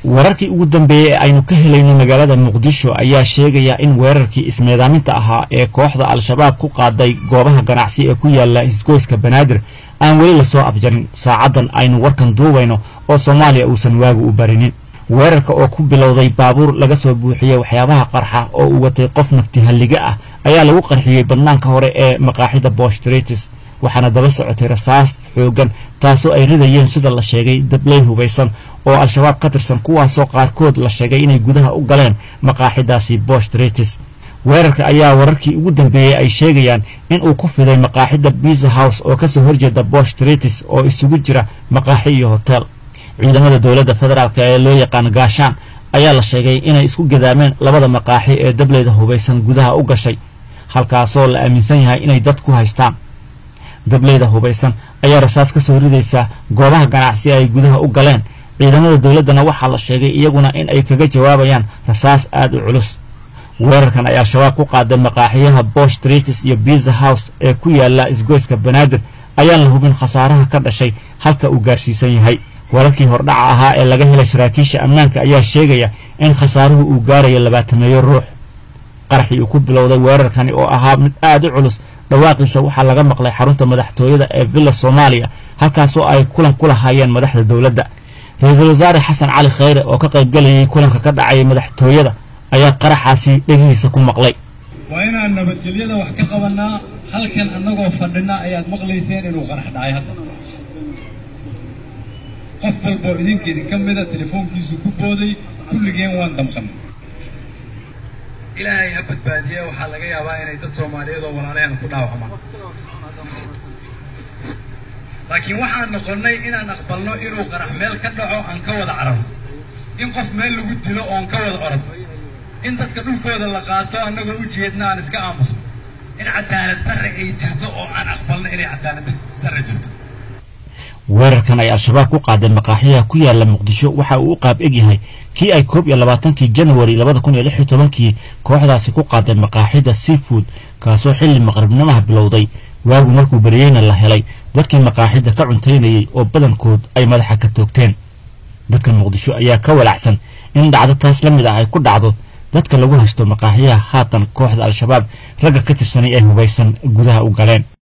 wararkii ugu dambeeyey ee aynu ka helayno magaalada muqdisho ayaa sheegaya in weerarkii ismeedaaminta ahaa ee kooxda al-shabaab ku qaaday goobaha ganacsi ee ku yaala isgoyska banaadir aan weli lasoo abjarin saacaddan aynu warkan duubayno oo soomaaliya uusan waagu u barinin weerarka oo ku bilowday baabuur laga soo buuxiyey waxyaabaha qarxa oo uu watay qof naftihalliga ah ayaa lagu qarxiyey badnaanka hore ee maqaaxida boshtritis waxaana daba socotay rasaas xoogan taasoo ay ridayeen sida la sheegay dabley hubaysan oo al-shabaab ka tirsan kuwaasoo qaarkood la sheegay inay gudaha u galeen maqaaxidaasi boshtritis weerarka ayaa wararkii ugu dambeeyey ay sheegayaan in uu ku fiday maqaaxida biza house oo kasoo horjeeda boshtritis oo isugu jira maqaaxi iyo hotel ciidamada dowladda federaalk ee loo yaqaan gaashaan ayaa la sheegay inay isku gadaameen labada maqaaxi ee dableyda hubaysan gudaha u gashay halkaasoo la aaminsan yahay inay dad ku haystaan dableyda hubaysan ayaa rasaas ka soo ridaysa goobaha ganacsi ay gudaha u galeen ciidamada dowladdana waxaa la sheegay iyaguna in ay kaga jawaabayaan rasaas aad u culus weerarkan ay al-shabaab ku qaaday maqaaxiyaha bosh tritis iyo biza house ee ku yaala isgoyska banaadir ayaan la hubin khasaaraha ka dhashay halka uu gaarsiisan yahay wararkii hordhaca ahaa ee laga helay saraakiisha ammaanka ayaa sheegaya in khasaaruhu uu gaarayo labaatameeyo ruux qaraxii uu ku bilowday weerarkani oo ahaa mid aad u culus dhawaaqiisa waxaa laga maqlay xarunta madaxtooyada ee villa soomaaliya halkaasoo ay kulan ku lahaayeen madaxda dowladda ra-iisul wasaare xasan cali khayre oo ka qaybgalayay kulanka ka dhacaya madaxtooyada ayaa qaraxaasi dhegihiisa ku maqlay waa inaan nabadgelyada wax ka qabannaa halkan annagoo fadhina ayaad maqlayseen inuu qarax dhacay hadda qof walboo idinka idinka mida telefoonkiisu ku booday kulligeen waan damqannay ilaahay ha badbaadiye waxaa laga yaabaa inay dad soomaaliyeed oo walaalaheen ku dhaawacmaan laakiin waxaan noqonnay inaan aqbalno inuu qarax meel ka dhaco aan ka wada cararno in qof meel lagu dilo oon ka wada orod in dadka dhulkooda la qaato annagoo u jeedna aan iska aamusno in cadaalad darre ay jirto oo aan aqbalno inay cadaalad darre jirto weerarkan ay al-shabaab ku qaadeen maqaaxiyaha ku yaala muqdisho waxa uu u qaab eg yahay kii ay koob iyo labaatankii janwari labada kun iyo lix iyo tobankii kooxdaasi ku qaadeen maqaaxida seafood kaasoo xilli maqribnimaha bilowday waagu markuu beriyeyna la helay dadkii maqaaxida ka cuntaynayay oo badankood ay madaxa ka toogteen dadka muqdisho ayaa ka walacsan in dhacdo taas la mid ah ay ku dhacdo dadka lagu haysto maqaaxiyaha haatan kooxda al-shabaab ragga ka tirsanay ee hubaysan gudaha u galeen